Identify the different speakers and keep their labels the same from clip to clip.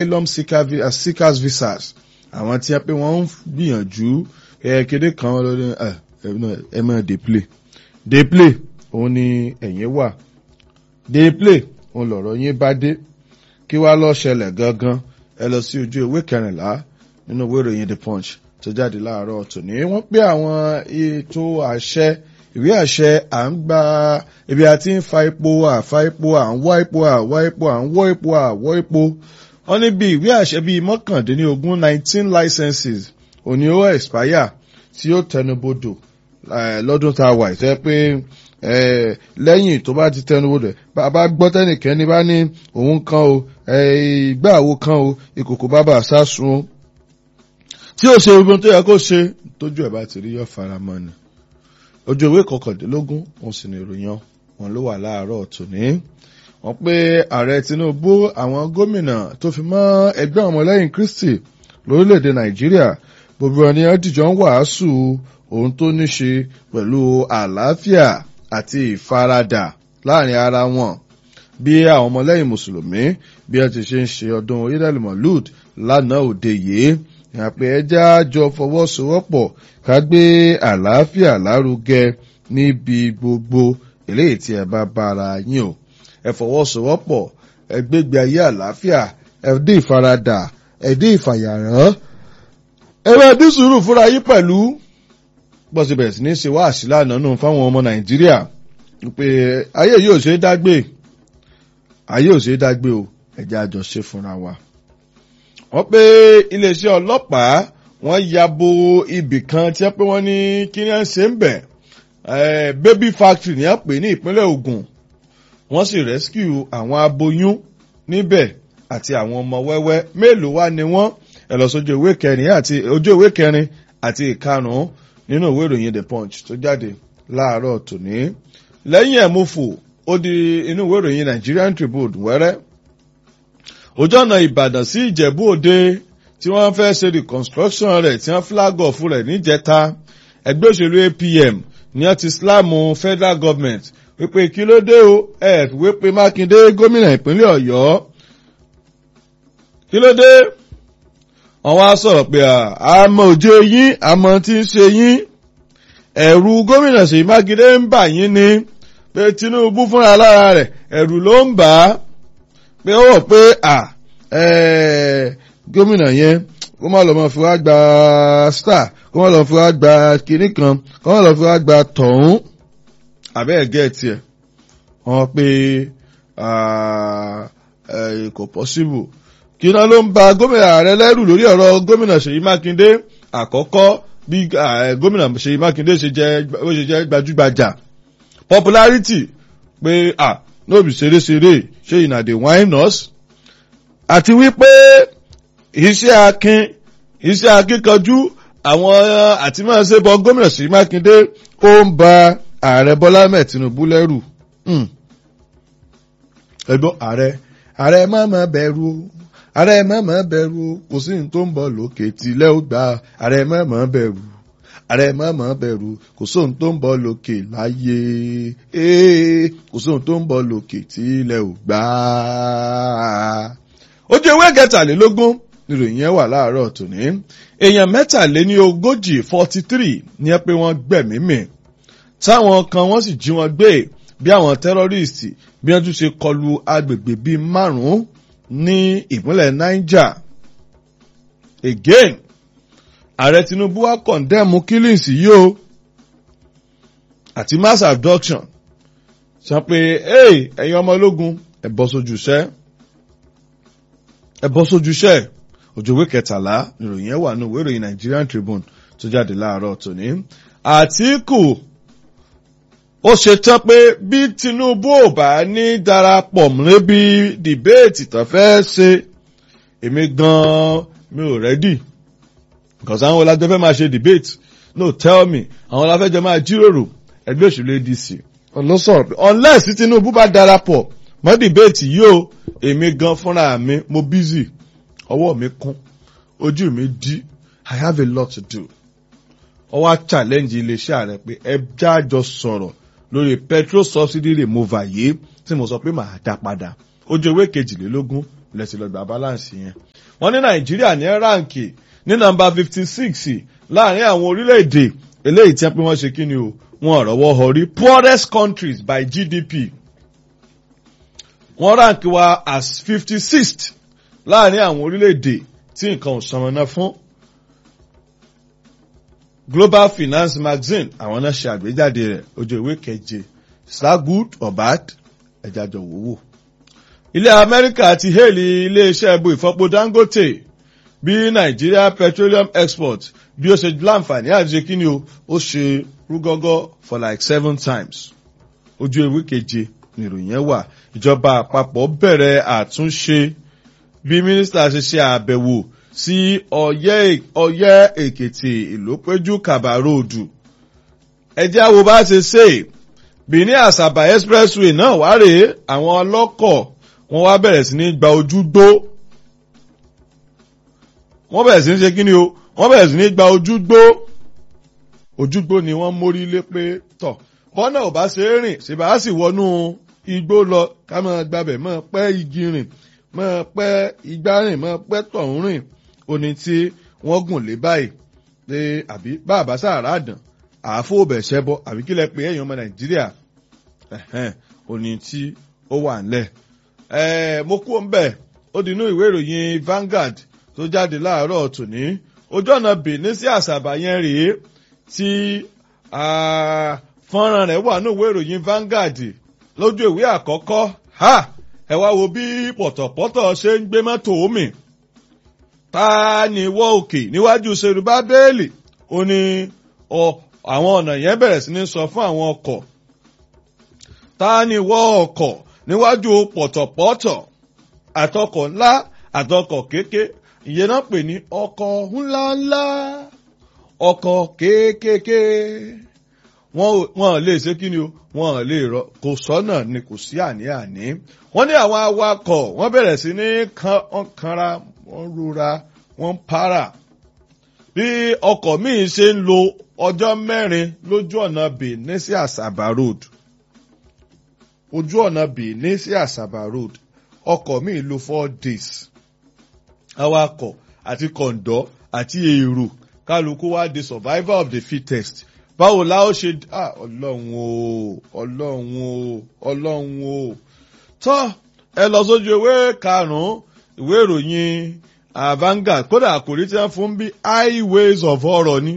Speaker 1: asylum seeker vi- uh, seekers visas àwọn tí a pé wọ́n ń gbìyànjú ẹ kéde kan lórí ẹ ẹ mọ̀ dey play dey play òun ni ẹ̀yìn wà dey play òun lọ̀rọ̀ yín bá dé kí wá lọ́ ṣẹlẹ̀ gangan ẹ lọ sí ojú ìwé kẹrìnlá nínú ìwé ìròyìn the punch tó jáde láàárọ̀ tòní wọ́n pé àwọn ètò àṣẹ ìwé àṣẹ à ń gba ibi àti ń fa epo à fa epo à ń wá epo à wá epo à ń wọ́ epo à wọ́ epo wọ́n ní bí ìwé àṣẹ bíi mọ́kàndínlógún nineteen licenses òní ó expire tí ó tẹnubodò eh, lọ́dún tá a wà ìtẹ́ pé eh, lẹ́yìn tó bá ti tẹnubodò bàbá gbọ́ tẹ́nìkẹ́ni bá ní òun kan o eh, ìgbà àwo kan o ìkòkò bàbà sásun o tí ó ṣe gbogbo tó yẹ kó ṣe tójú ẹ̀ bá ti rí yọ faramọ́ ni ojú ìwé kọkàndínlógún òun sì ní ìròyìn wọn ló wà láàárọ̀ tòní wọ́n pé ààrẹ tinubu àwọn gómìnà tó fi mọ́ ẹgbẹ́ ọmọlẹ́yìn kristi lórílẹ̀‐èdè nàìjíríà gbogbo ẹni ẹdìjọ ń wàásù ohun tó ní ṣe pẹ̀lú àlàáfíà àti ìfaradà láàrin ara wọn bí àwọn ọmọlẹ́yìn mùsùlùmí bí ẹ ti ṣe ń ṣe ọdún idel molud lánàá òde yìí àpè ẹja jọ fọwọ́sowọ́pọ̀ ká gbé àlàáfíà lárugẹ níbi gbogbo eléyìí tí ẹ bá bára yín o ẹ fọwọ́sowọ́pọ̀ ẹ gbégbé ayé àlàáfíà ẹ dín ìfaradà ẹ dín ìfàyàrán ẹ bá dín sùúrù fúnra yín pẹ̀lú bọ́sẹ̀ bẹ̀rẹ̀ sí ní ṣe wáàsí lánàá nù fáwọn ọmọ nàìjíríà pé ayé yóò ṣe é dágbé ayé ò ṣe é dágbé o ẹ̀jẹ̀ àjọ ṣe fúnra wa. wọ́n pé iléeṣẹ́ ọlọ́pàá wọ́n ya bo ibì kan tí wọ́n pé wọ́n ní kí ni wọ́n ṣe ń bẹ̀ baby factory ní àpè ní ìpínlẹ̀ Ògùn wọ́n sì rescue àwọn aboyún níbẹ̀ àti àwọn ọmọ wẹ́wẹ́ mélòó wá ni wọ́n ẹ lọ sójú ìwé kẹrin àti ojú ìwé kẹrin àti ìkarùn-ún nínú ìwé ìròyìn the punch tó jáde láàárọ̀ tòní lẹ́yìn ẹ̀ mo fò ó di inú ìwé ìròyìn Nigerian Tribune wẹ́rẹ́ ojú ọ̀nà Ìbàdàn sí Ìjẹ̀bú Òde tí wọ́n fẹ́ ṣe reconstruction rẹ̀ tí wọ́n flag off rẹ̀ níjẹta ẹgbẹ́ òṣèlú APM ní wọ́n ti sílámù federal government wípé kí ló dé o ẹ̀ wípé Mákindé gómìnà ìpínlẹ̀ Ọ̀yọ́ kí ló dé wọ́n wá sọ̀rọ̀ pé àmọ́ òjò yín àmọ́ tí ń ṣe yín ẹ̀rù gómìnà Ṣèyí Mákindé ń bà yín ni pé Tinubu fúnra lára rẹ̀ ẹ̀rù ló ń bà á pé ó wọ̀ pé à gómìnà yẹn kó má lọ mọ fi wá gba star kó má lọ fi wá gba kinní kan kó má lọ fi wá gba tọ̀hún àbẹ́ ẹ̀gẹ́ tiẹ̀ wọ́n pé kò possible kí náà ló ń ba gómìnà ààrẹ lẹ́rù lórí ọ̀rọ̀ gómìnà Ṣèyí Mákindé àkọ́kọ́ bí gómìnà Ṣèyí Mákindé ṣe jẹ́ gbajúgbajà popularity pé ah no be ṣeréṣeré ṣé ìnà dey whine us àti wípé iṣẹ́ akin iṣẹ́ akíkanjú àwọn àti máa ṣe bọ gómìnà Ṣèyí Mákindé ó ń ba ààrẹ Bọ́lá Ahmed Tinubu lẹ́rù ẹgbọ́n ààrẹ ààrẹ má má bẹ̀rù ààrẹ má má bẹ̀rù kò sí ní tó ń bọ̀ lókè tilẹ̀ ó gbà ààrẹ má má bẹ̀rù ààrẹ má má bẹ̀rù kò sóhun tó ń bọ̀ lókè láyé kò sóhun tó ń bọ̀ lókè tilẹ̀ ò gbà. ojú ewé kẹtàlélógún níròyìn yẹn wà láàárọ̀ tòní èèyàn mẹ́tàléní ogójì forty three ní ẹ pé wọ́n gbẹ̀mí mì táwọn kan wọ́n sì jí wọn gbé bí àwọn tẹ́rọ́rìstì bí wọ́n tún ṣe kọlu agbègbè bíi márùn-ún ní ìpínlẹ̀ Niger again ààrẹ Tinubu wá kọ̀ndẹ́mù killings yìí o àti mass abduction sọ pé ẹ̀yin ọmọ ológun ẹ bọ́ sójú iṣẹ́ ẹ bọ́ sójú iṣẹ́ òjòwé kẹtàlá nìròyìn ẹ̀ wà ní ìwé ìròyìn Nigerian Tribune tó jáde láàárọ̀ tòní Àtíkù ó ṣe tán pé bí Tinubu ò bá ní darapọ̀ níbi dìbéètì tó fẹ́ ṣe èmi gan-an mi ò rẹ́dì because àwọn ọlájọ fẹ́ máa ṣe debate no tell me àwọn ọláfẹ́jọ máa jíròrò ẹgbẹ́ òṣèlú ADC ló sọ̀rọ̀ pé unless Tinubu bá darapọ̀ mọ́ debate yìí o èmi gan fúnra mi mo busy ọwọ́ mi kún ojú mi dí I have a lot to do ọwọ́ challenge iléeṣẹ́ ààrẹ pé ẹ jájọ sọ̀rọ̀ lórí petrol subsidy removal yìí tí mo sọ pé màá dá padà ojú ewé kejìlélógún lẹ́sìn lọ́gbà balance yẹn. wọ́n ní nàìjíríà ní ráǹkì ní nọ́mbà fifty six láàrin àwọn orílẹ̀-èdè eléyìí tí wọ́n pé wọ́n ṣe kí ni o wọ́n rọ́wọ́ họrí poorest countries by GDP wọ́n ráǹkì wa as fifty sixth láàrin àwọn orílẹ̀-èdè tí nǹkan ò sanwó-ná fún. Global Finance Magazine àwọn náà ṣe àgbéjáde rẹ̀ ojú ìwé keje is that good or bad ẹja jọ wò wò. ilẹ̀ Amẹ́ríkà ti hélì iléeṣẹ́ ẹbú ìfọpo Dangote bí Nigeria Petroleum Export bí ó ṣe láǹfààní àti ṣe kí ni o ó ṣe rúgọ́gọ́ for like seven times ojú ìwé keje nìròyìn yẹn wà ìjọba àpapọ̀ bẹ̀rẹ̀ àtúnṣe bí mínísítà ṣe ṣe àbẹ̀wò sí ọ̀yẹ́ ọ̀yẹ́ èkìtì ìlópéjú kàbà róòdù ẹjẹ́ àwo bá ṣe ṣe Benin Asaba expressway náà wá rèé àwọn ọlọ́kọ̀ wọ́n wá bẹ̀rẹ̀ sí ní gba ojúgbó wọ́n bẹ̀rẹ̀ sí ní ṣe kí ni o wọ́n bẹ̀rẹ̀ sí ní gba ojúgbó ojúgbó ni wọ́n mórí lé pé tọ̀ bọ́nà ò bá ṣe é rìn ṣèbá sì wọnú igbó lọ ká máa gbabẹ̀ máa pẹ́ igi rìn máa pẹ́ igbá rìn máa pẹ́ tọ̀hún rìn oní tí wọ́n gùn lé báyìí pé àbí bàbá sàrà àdàn àáfò bẹ̀ṣẹ́ bọ́ àbí kí lẹ pé ẹ̀yin ọmọ nàìjíríà oní tí ó wà ńlẹ̀. mo kú ń bẹ̀ ó di inú ìwé ìròyìn Vanguard tó jáde láàárọ̀ tòní ojú ọ̀nà Benin sí àṣàbà yẹn rèé tí fọ́nrán rẹ̀ wà ní ìwé ìròyìn Vanguard lójú ìwé àkọ́kọ́ ha ẹ wá wo bí pọ̀tọ̀pọ̀tọ̀ ṣe ń gbé mọ́tò omi ta ni wọ́ òkè níwájú Ṣerúbà Bẹ́ẹ̀lì ó ní àwọn ọ̀nà yẹn bẹ̀rẹ̀ sí ní sọ fún àwọn ọkọ̀ ta ni wọ́ ọkọ̀ níwájú pọ̀tọ̀pọ̀tọ̀ àtọkọ̀ ńlá àtọkọ̀ kéké ìyẹn náà pè ní ọkọ̀ ńláńlá ọkọ̀ kéékèèké wọ́n lè ṣe kí ni o wọ́n lè rọ kò sọ́nà ni kò sí àní-àní wọ́n ní àwọn awakọ̀ wọ́n bẹ̀rẹ̀ sí ní kanra wọ́n rora wọ́n para bí ọkọ̀ míì ṣe ń lo ọjọ́ mẹ́rin lójú ọ̀nà Benin sí Asaba road ojú ọ̀nà Benin sí Asaba road ọkọ̀ míì lo four days awakọ̀ àti kọ̀ǹdọ́ àti èrò kálukú wá di survivor of the fittest báwo la ó ṣe ọlọ́run o ọlọ́run o ọlọ́run o tọ́ ẹ lọ sójú ìwé karùn-ún ìwé ìròyìn Vanguard kódà àkòrí tí wọ́n fún bí highways of horror ni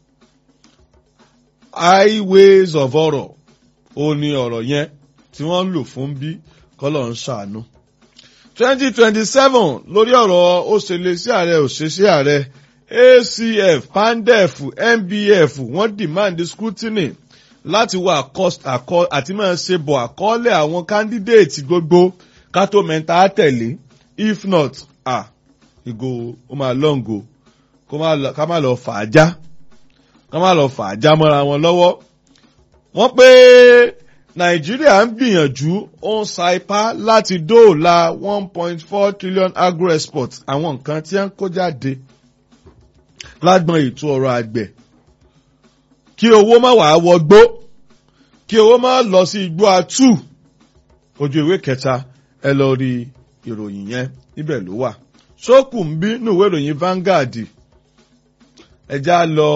Speaker 1: highways of horror ó ní ọ̀rọ̀ yẹn tí wọ́n ń lò fún bí kọ́lọ̀ ń ṣàánú. twenty twenty seven lórí ọ̀rọ̀ ó ṣe lè sí ààrẹ ò ṣe sí ààrẹ ACF PANDEF NBF wọ́n demand scrutiny láti wá àti máa ṣe bọ̀ àkọọ́lẹ̀ àwọn candidate gbogbo kátó mẹ́ta tẹ̀lé if not ah ìgò ó máa lọ́ǹgò ká má lọ fà á já ká má lọ fà á já mọ́ra wọn lọ́wọ́. wọ́n pé nàìjíríà ń gbìyànjú ó ń sa ipá láti dóòlà one point four trillion agro export àwọn nǹkan tí wọ́n kó jáde lágbọn ètò ọrọ̀ àgbẹ̀ kí owó má wàá wọgbó kí owó má lọ sí igbó atú ojú ìwé kẹta ẹ lọ rí ìròyìn yẹn níbẹ̀ ló wà sókù ń bí nùwé ìròyìn Vanguard ẹja lọ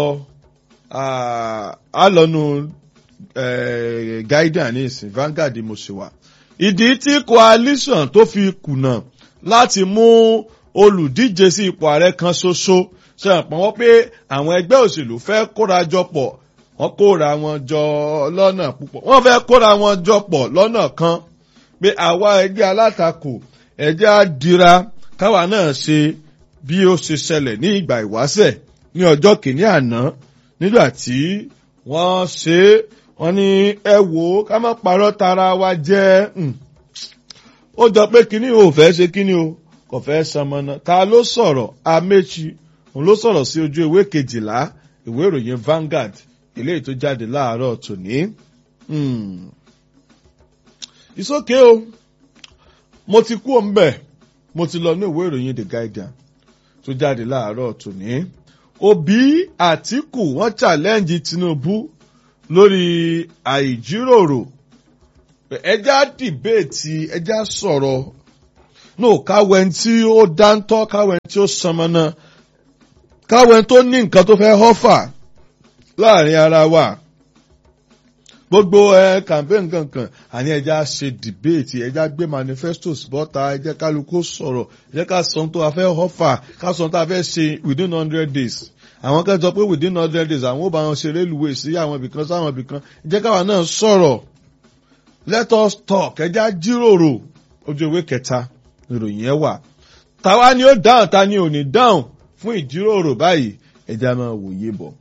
Speaker 1: á lọ nu Guardian ní ìsìn Vanguard mo ṣe wà ìdí tí coalition tó fi kùnà láti mú olùdíje sí ipò ààrẹ kan ṣoṣo ṣe àpọn wọ́n pé àwọn ẹgbẹ́ òṣèlú fẹ́ kóra jọ pọ̀ wọ́n kóra wọn jọ lọ́nà púpọ̀ wọ́n fẹ́ kóra wọn jọ pọ̀ lọ́nà kan pé àwa ẹgbẹ́ alátakò ẹjẹ́ á dira káwa náà ṣe bí ó ṣe ṣẹlẹ̀ ní ìgbà ìwáṣẹ̀ ní ọjọ́ kìíní àná nígbà tí wọ́n ṣe é wọ́n ní ẹ wò ó ká má parọ́ tara wa jẹ́ ó jọ pé kíní o ò fẹ́ ṣe kíní o kò fẹ́ sanmọ́nà ta ló sọ̀rọ̀ Amechi òun ló sọ̀rọ̀ sí ojú ìwé kejìlá ìwé ìròyìn Vanguard eléyìí tó jáde láàárọ̀ tòní. ìsókè o mo ti kú òǹbẹ̀ mo ti lọ ní ìwé ìròyìn The Guardian tó jáde láàárọ̀ tòní. Òbí Àtíkù wọ́n challenge Tinubu lórí àìjíròrò ẹjá dìbéètì ẹjá sọ̀rọ̀ no káwẹ́ tí ó dáńtọ́ káwẹ́ tí ó sanmọ́nà káwẹ́ tó ní nǹkan tó fẹ́ họ́fà láàrin ara wa gbogbo ẹ campaign kankan àní ẹja ṣe debate ẹja gbé manifestos bọ́ta ẹjẹ́ kálukú sọ̀rọ̀ ẹjẹ́ ká sọ tó a fẹ́ họ́fà ká sọ tó a fẹ́ ṣe within hundred days àwọn kan sọ pé within hundred days àwọn ò bá wọn ṣe railway sí àwọn ibìkan sáwọn ibìkan ẹjẹ́ káwa náà sọ̀rọ̀ let us talk ẹja jíròrò ojú ewé kẹta ìròyìn ẹ wà táwa ni ó dáhùn ta ni ò ní dáhùn fún ìjíròrò báyìí ẹja máa wòye bọ̀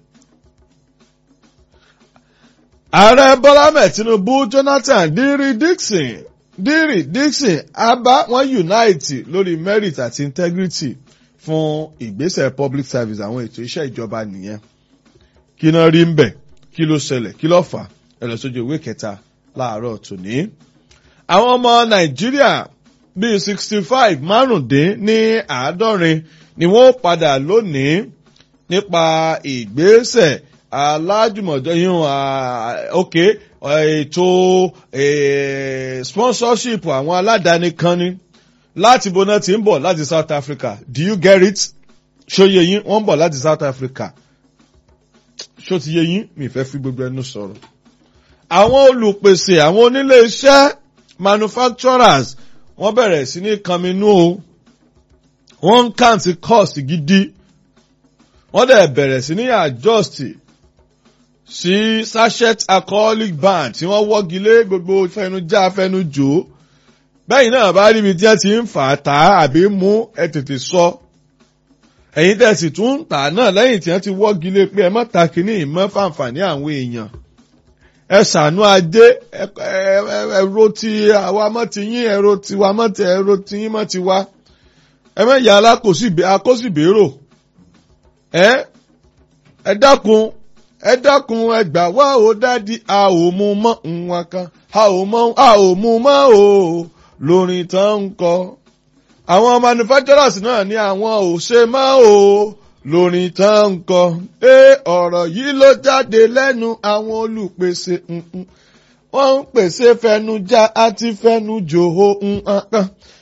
Speaker 1: ààrẹ bọ́lá mẹ́ tinubu jonathan diri dixon diri dixon abá wọn unite lórí merit àti integrity fún ìgbésẹ̀ public service àwọn ètò iṣẹ́ ìjọba nìyẹn kí náà rí ń bẹ̀ kí ló ṣẹlẹ̀ kí ló fà ẹ lọ sójú ìwé kẹta láàárọ̀ tòní. àwọn ọmọ nàìjíríà bíi sixty five márùndín ní àádọ́rin ni wọ́n padà lónìí nípa ìgbésẹ̀ alájùmọ̀jọ yín ok ètò sponsorship àwọn aládàáni kan ní láti bọ́nà tí ń bọ̀ láti South Africa do you get it ṣóye yín wọ́n ń bọ̀ láti South Africa ṣó ti yé yín mi fẹ́ fi gbogbo ẹnu sọ̀rọ̀ àwọn olùpèsè àwọn onílé iṣẹ́ manufacturers wọ́n bẹ̀rẹ̀ sí ní kànmínú o wọ́n ń kàǹtì cost gidi wọ́n dẹ̀ bẹ̀rẹ̀ sí ní adjust sí sachet alcoholic ban tí wọ́n wọ́gi lé gbogbo fẹnujá fẹnujò bẹ́yìn náà bá ríbi tí wọ́n ti ń fà á tà á àbí mú ẹ tètè sọ ẹ̀yin tẹ̀ sì tún ń tà náà lẹ́yìn tí wọ́n ti wọ́gi lé pé ẹ má ta kínní ìmọ̀ fàǹfààní àwọn èèyàn ẹ ṣàánú ajé ẹ̀rọ ti àwa mọ́ ti yín ẹ̀rọ tiwa mọ́ ti ẹ̀rọ ti yín mọ́ ti wá ẹ mẹ́yà alákòsíbèrò ẹ ẹ dákun ẹ dákun ẹ gbà wá o dádì a ò mú mọ́ nǹkan kan a ò mọ a ò mú mọ́ o lórin tán ń kọ. àwọn manufacturers náà ní àwọn ò ṣe mọ́ o lórin tán ń kọ. ẹ ọ̀rọ̀ yìí ló jáde lẹ́nu àwọn olùpèsè wọ́n ń pèsè fẹnujá àti fẹnujòho nǹkan